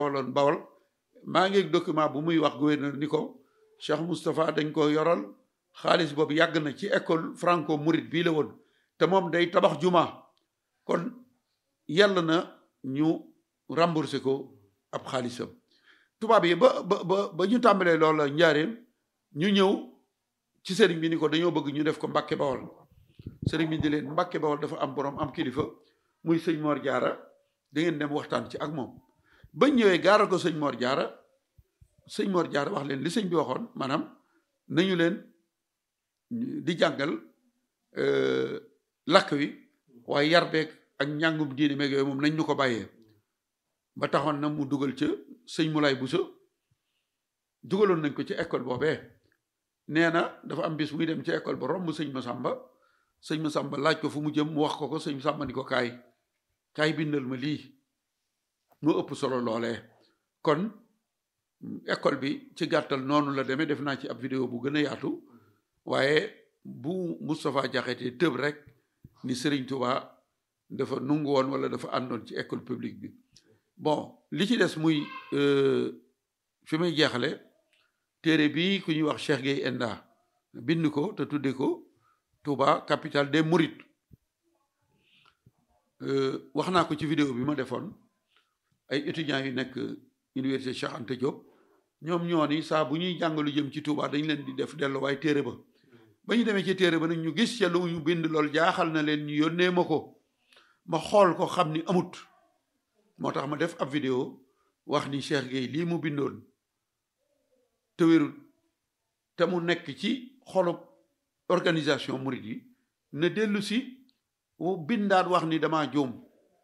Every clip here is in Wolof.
waloon bawol maa ngi document bu muy wax gouverneur ni ko Cheikh Moustapha dañ ko yoral xaalis boobu yàgg na ci école franco mouride bii la woon te moom day tabax juma kon yàlla na ñu remboursé ko ab xaalisam tubaab yi ba ba ba ba ñu tàmbalee loola njaareem ñu ñëw ci sëriñ bi ni ko dañoo bëgg ñu def ko Mbàkke Bawol sëriñ bi di leen Mbàkke Bawol dafa am borom am kilifa muy sëñ Mor Jaara da ngeen dem waxtaan ci ak moom bañ ñëwee gaaral ko sëñ Mor Jaara sëñ Mor Jaara wax leen li sëñ bi waxoon maanaam nañu leen di jàngal lakk wi waaye yar beeg ak njàngum diine meeg yooyu moom nañ ñu ko bàyyee ba taxoon na mu dugal ca sëñ Moulay Bousso dugaloon nañ ko ci école boobee nee na dafa am bis muy dem ci école ba romb sëñ Masamba sëñ Masamba laaj ko fu mu jëm mu wax ko ko sëñ Masamba ni ko kaay kaay bindal ma lii mu ëpp solo loolee kon école bi ci gàttal noonu la demee def naa ci ab vidéo bu gën a yaatu waaye bu Moustapha Diakhaté tëb rek ni Serigne Touba dafa nungu woon wala dafa àndoon ci école publique bi bon li ci des muy fi may jeexale téere bi ku ñuy wax Cheikh Gueye Enda bind ko te tudde ko Touba capitale des Mourides wax naa ko ci vidéo bi ma defoon ay étudiants yu nekk université Cheikh Anta Diop ñoom ñoo ni saa bu ñuy jàng lu jëm ci Touba dañ leen di def delluwaay téere ba ba ñu demee ci téere ba nag ñu gis ca lu ñu bind lool jaaxal na leen ñu yónnee ma ko ma xool ko xam ni amut moo tax ma def ab vidéo wax ni Cheikh Gueye lii mu bindoon te wérul te mu nekk ci xolub organisation murid yi na dellu si bindaat wax ni dama juum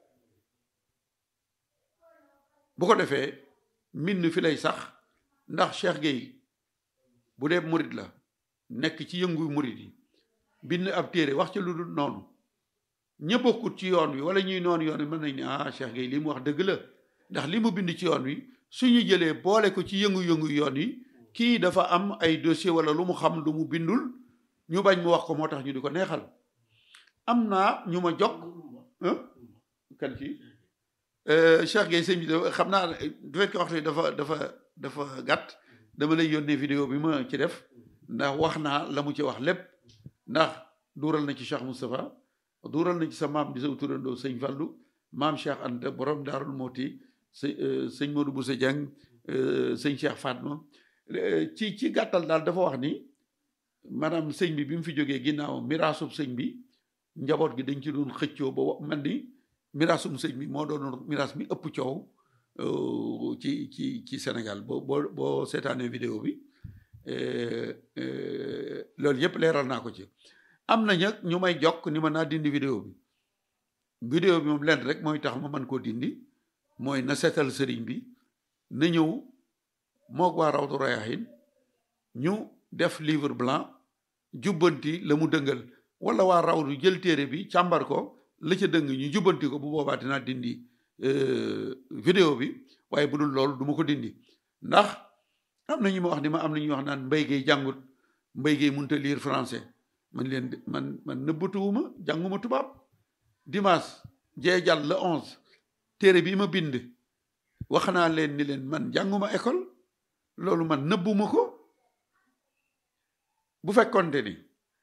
bu ko defee mbind fi lay sax ndax Cheikh Gueye bu dee murid la nekk ci yëngu murid yi bind ab téere wax ci lu dul noonu ña bokkut ci yoon wi wala ñuy noonu yoon wi mën nañ ne ah Cheikh Gueye li mu wax dëgg la ndax li mu bind ci yoon wi suñu jëlee boole ko ci yëngu-yëngu yoon wi kii dafa am ay dossier wala lu mu xam lu mu bindul ñu bañ mu wax ko moo tax ñu di ko neexal am naa ñu ma jokk kan ci Cheikh Gueye sëñ bi dafa xam naa du fekk waxtu dafa dafa dafa gàtt dama lay yónnee vidéo bi ma ci def ndax wax naa la mu ci wax lépp ndax duural na ci Cheikh Moustapha duural na ci sa maam di sa turandoo sëñ Fallu maam Cheikh Anta borom Daarul Mooti sëñ Modou Boussa Dieng sëñ Cheikh Fatma ci ci gàttal daal dafa wax ni maanaam sëñ bi bi mu fi jógee ginnaaw miraasub sëñ bi njaboot gi dañ ci doon xëccoo ba man ni miraasum sëñ bi moo doon miraas mi ëpp coow ci ci ci Sénégal boo boo boo seetaanee vidéo bi loolu yëpp leeral naa ko ci am na ñag ñu may jokk ni ma naa dindi vidéo bi vidéo bi moom lenn rek mooy tax ma mën koo dindi mooy na seetal sëriñ bi na ñëw moog waa Rawdu Rayaahin ñu def livre blanc jubbanti la mu dëngal wala waa Rawdu jël téere bi càmbar ko la ca dëng ñu jubbanti ko bu boobaa dinaa dindi vidéo bi waaye bu dul loolu du ma ko dindi ndax am na ñu ma wax ni ma am na ñu wax naan mbay gay jàngut mbay gay mënut a lire français man leen man man nëbbatuwuma jànguma tubaab dimanche jee jàll le onze téere bi ma bind wax naa leen ni leen man jànguma école loolu man nëbbuma ko bu fekkonte ni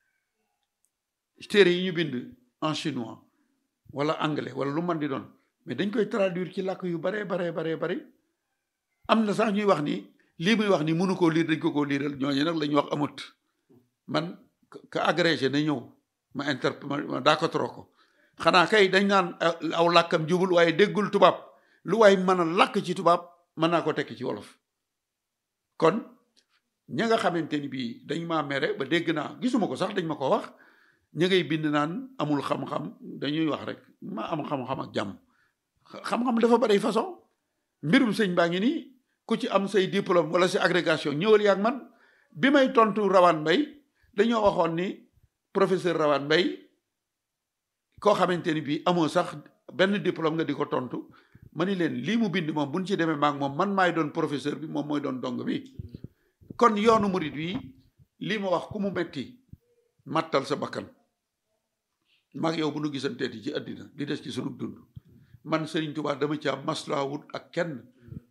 téere yi ñu bind en chinois wala anglais wala lu man di doon mais dañ koy traduire ci làkk yu baree baree baree bari am na sax ñuy wax ni lii muy wax ni mënu koo liir dañ ko koo liiral ñooñu nag la ñuy wax amut man ka agrégé na ñëw ma inter ma daa ko trop ko xanaa kay dañ naan aw làkkam jubul waaye déggul tubaab lu waay mën a làkk ci tubaab mën naa ko tekki ci wolof kon ña nga xamante ni bii dañ maa mere ba dégg naa gisuma ko sax dañ ma ko wax ña ngay bind naan amul xam-xam dañuy wax rek ma am xam-xam ak jàmm xam-xam dafa bari façon mbirum sëñ baa ngi nii ku ci am say diplôme wala si agrégation ñëwal yaag man bi may tontu rawaan mbay dañoo waxoon ni professeur rawaan mbay koo xamante ni bii amoo sax benn diplôme nga di ko tontu ma ni leen lii mu bind moom buñ ci demee maag moom man maay doon professeur bi moom mooy doon dong bi kon yoonu murid wi lii ma wax ku mu metti mattal sa bakkan maag yow bu nu gisanteeti ci àddina li des ci sunu dund man Serigne Touba dama ci am maslaa wut ak kenn